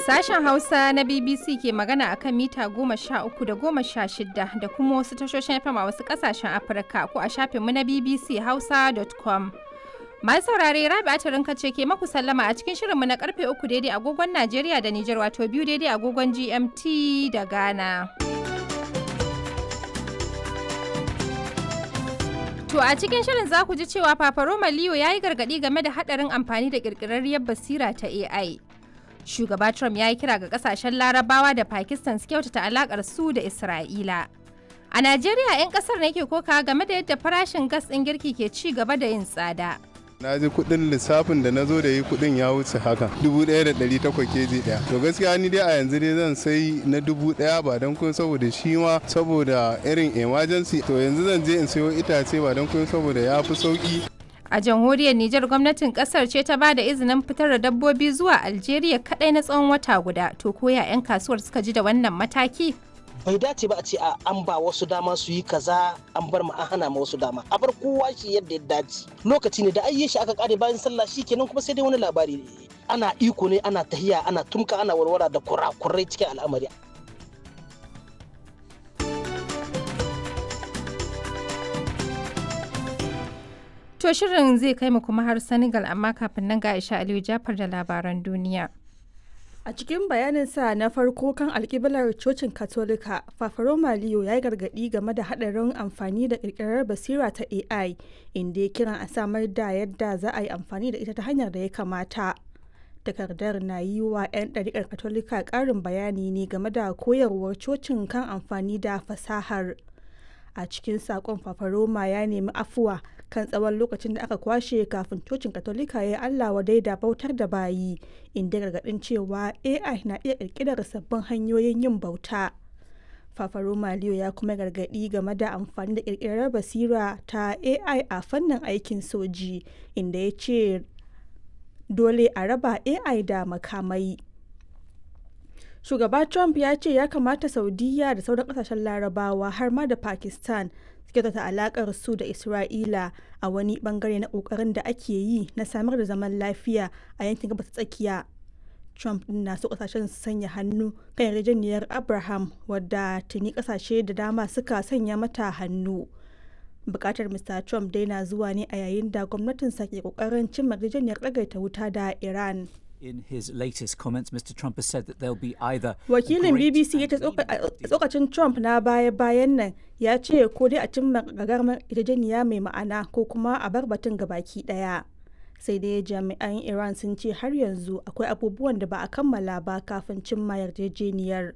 Sashen Hausa na BBC ke magana akan mita goma sha uku da goma sha shida da kuma wasu tashoshin FM a wasu kasashen Afirka ko a shafinmu na BBC Hausa.com. Masu saurare Rabi Atirinka ce ke maku sallama a cikin shirinmu na karfe uku daidai agogon Najeriya da Nijar wato biyu daidai agogon GMT da Ghana. To a cikin shirin za ku ji cewa Papa Roma Leo ya yi gargaɗi game da haɗarin amfani da ƙirƙirarriyar basira ta AI. Shugaba Trump ya yi kira ga ƙasashen Larabawa da Pakistan su kyautata alaƙar su da Isra'ila. A Najeriya 'yan ƙasar ne ke koka game da yadda farashin gas ɗin girki ke ci gaba da yin tsada. na ji kudin lissafin da na zo da yi kudin ya wuce haka dubu ɗaya da ɗari takwas keji ɗaya to gaskiya ni dai a yanzu dai zan sai na dubu ɗaya ba don kun saboda shi ma saboda irin emergency to yanzu zan je in sayo itace ba don kun saboda ya fi sauki A jamhuriyar Nijar gwamnatin kasar ce ta ba da izinin fitar da dabbobi zuwa Algeria kadai na tsawon wata guda. To koya 'yan kasuwar suka ji da wannan mataki? bai dace ba a ce a an ba wasu dama su yi kaza an bar ma an hana ma wasu dama a bar kowa shi yadda ya dace lokaci ne da ayye shi aka kare bayan sallah shi kenan kuma sai dai wani labari ana iko ne ana tahiya ana tumka ana warwara da kurakurai cikin al'amari To shirin zai kai mu kuma har Senegal amma kafin nan ga Aisha Aliyu Jafar da labaran duniya. A cikin bayaninsa na farko kan alkiblar cocin Katolika, Fafaroma Leo ya yi gargaɗi game da haɗarin amfani da ƙirƙirar basira ta AI, inda ya kiran a samar da yadda za a yi amfani da ita ta hanyar da ya kamata. Takardar na yi wa 'yan ɗariƙar Katolika ƙarin bayani ne game da koyarwar cocin kan amfani da fasahar. A cikin saƙon Fafaroma ya nemi afuwa kan tsawon lokacin da aka kwashe kafin cocin katolika ya yi allah wadai da bautar da bayi inda gargadin cewa ai na iya kirkirar sabbin hanyoyin yin bauta fafaro maliyo ya kuma gargadi game da amfani da kirkirar basira ta ai a fannin aikin soji inda ya ce dole a raba ai da makamai shugaba trump ya ce ya kamata saudiya da sauran kasashen larabawa har ma da pakistan kyautata alakar su da isra'ila a wani bangare na kokarin da ake yi na samar da zaman lafiya a yankin gabas tsakiya trump na so kasashen su sanya hannu kan yarjejeniyar abraham wadda tuni kasashe da dama suka sanya mata hannu bukatar mr trump dai na zuwa ne a yayin da gwamnatinsa ke kokarin cimma yarjejeniyar ɗagaita wuta da iran In his latest comments, Mr. Trump has said that there'll be either Wakilin BBC ya ce tsokacin Trump na baya-bayan nan ya ce ko dai a cimma gagarmar yarjejeniya mai ma'ana ko kuma a bar batun gabaki daya. Sai dai jami'an Iran sun ce har yanzu akwai abubuwan da ba a kammala ba kafin cimma yarjejeniyar.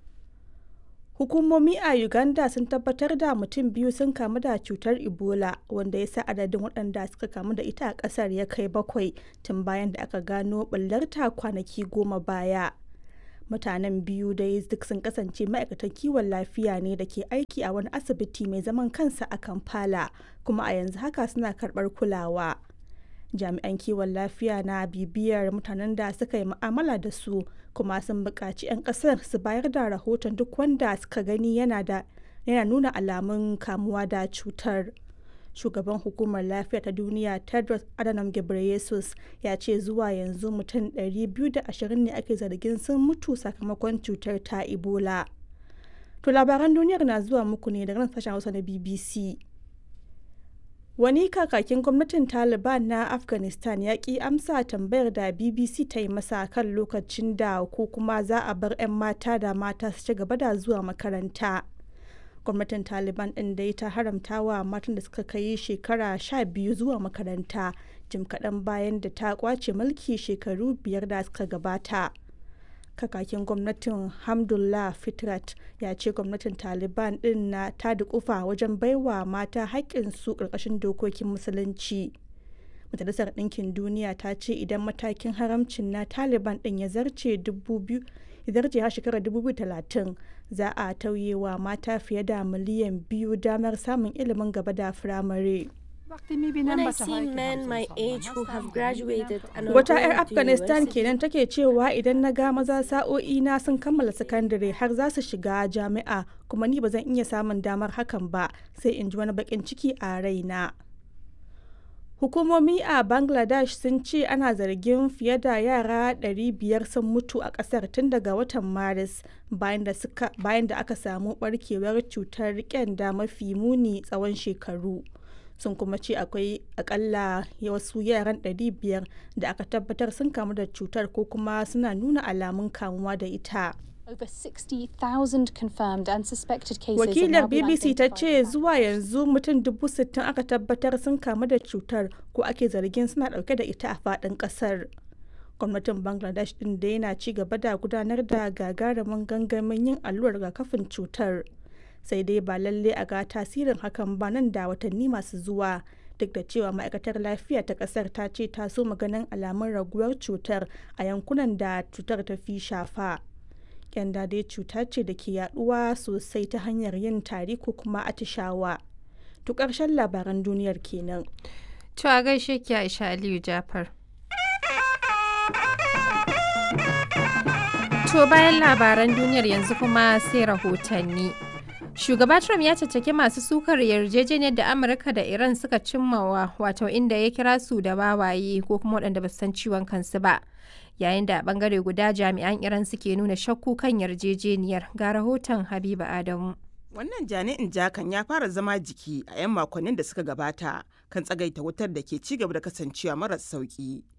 Hukumomi a Uganda sun tabbatar da mutum biyu sun kamu da cutar Ebola wanda ya sa adadin waɗanda suka kamu da ita a ƙasar ya kai bakwai tun bayan da aka gano ɓullarta kwanaki goma baya. Mutanen biyu dai duk sun kasance ma'aikatan kiwon lafiya ne da ke aiki a wani asibiti mai zaman kansa a Kampala kuma a yanzu haka suna karɓar kulawa. jami'an kiwon lafiya na bibiyar mutanen da suka yi mu'amala da su kuma sun buƙaci 'yan ƙasar su bayar da rahoton duk wanda suka gani yana da yana nuna alamun kamuwa da cutar shugaban hukumar lafiya ta duniya tedros adhanom ghebreyesus ya ce zuwa yanzu mutum 220 ne ake zargin sun mutu sakamakon cutar ta ebola to labaran duniyar na zuwa muku ne daga nan sashen hausa na bbc Wani kakakin gwamnatin Taliban na Afghanistan ya ƙi amsa tambayar da BBC ta yi masa kan lokacin da ko kuma za a bar 'yan mata da mata su ci gaba da zuwa makaranta. Gwamnatin Taliban ɗin dai ta haramta wa matan da suka kai shekara sha biyu zuwa makaranta jim kaɗan bayan da ta ƙwace mulki shekaru biyar da suka gabata. kakakin gwamnatin hamdullah fitrat ya ce gwamnatin taliban din na ta dukufa wajen baiwa mata haƙƙinsu ƙarƙashin dokokin musulunci majalisar ɗinkin duniya ta ce idan matakin haramcin na taliban din ya zarce ya zarce har shekarar 2030 za a tauye wa mata fiye da miliyan biyu damar samun ilimin gaba da firamare. Wata 'yar Afghanistan kenan take cewa idan na ga maza sa'o'i na sun kammala sakandare har za su shiga jami'a kuma ni ba zan iya samun damar hakan ba sai in ji wani bakin ciki a raina. Hukumomi a Bangladesh sun ce ana zargin fiye da yara 500 sun mutu a kasar tun daga watan Maris bayan da aka samu barkewar cutar kyanda mafi muni tsawon shekaru. Sun kuma ce akwai akalla wasu yaran 500 da aka tabbatar sun kamu da cutar ko kuma suna nuna alamun kamuwa da ita. Over 60,000 confirmed and suspected cases Wakilar BBC ta ce zuwa yanzu mutum dubu sittin aka tabbatar sun kamu da cutar ko ake zargin suna dauke da ita a faɗin ƙasar. Gwamnatin Bangladesh ɗin da yana ci gaba da gudanar da gagarumin gangamin yin allurar rigakafin cutar. Sai dai ba lalle a ga tasirin hakan ba nan da watanni masu zuwa. Duk da cewa ma'aikatar lafiya ta ƙasar ta ce ta so maganin alamun raguwar cutar a yankunan da cutar ta fi shafa. kyanda dai cuta ce da ke yaduwa sosai ta hanyar yin tari ko kuma atishawa. To ƙarshen labaran duniyar kenan. To a gaishe ki Aisha Aliyu Jafar. To bayan labaran duniyar yanzu kuma sai rahotanni. Shugaba Trump ya caccaki masu sukar yarjejeniyar da Amurka da Iran suka cimmawa wato inda ya kira su da wawaye ko kuma waɗanda ba san ciwon kansu ba. Yayin da a bangare guda jami'an Iran suke nuna shakku kan yarjejeniyar ga rahoton Habiba Adamu. Wannan jani'in jakan ya fara zama jiki a 'yan makonnin da suka gabata kan tsagaita wutar da ke ci gaba da kasancewa maras sauki.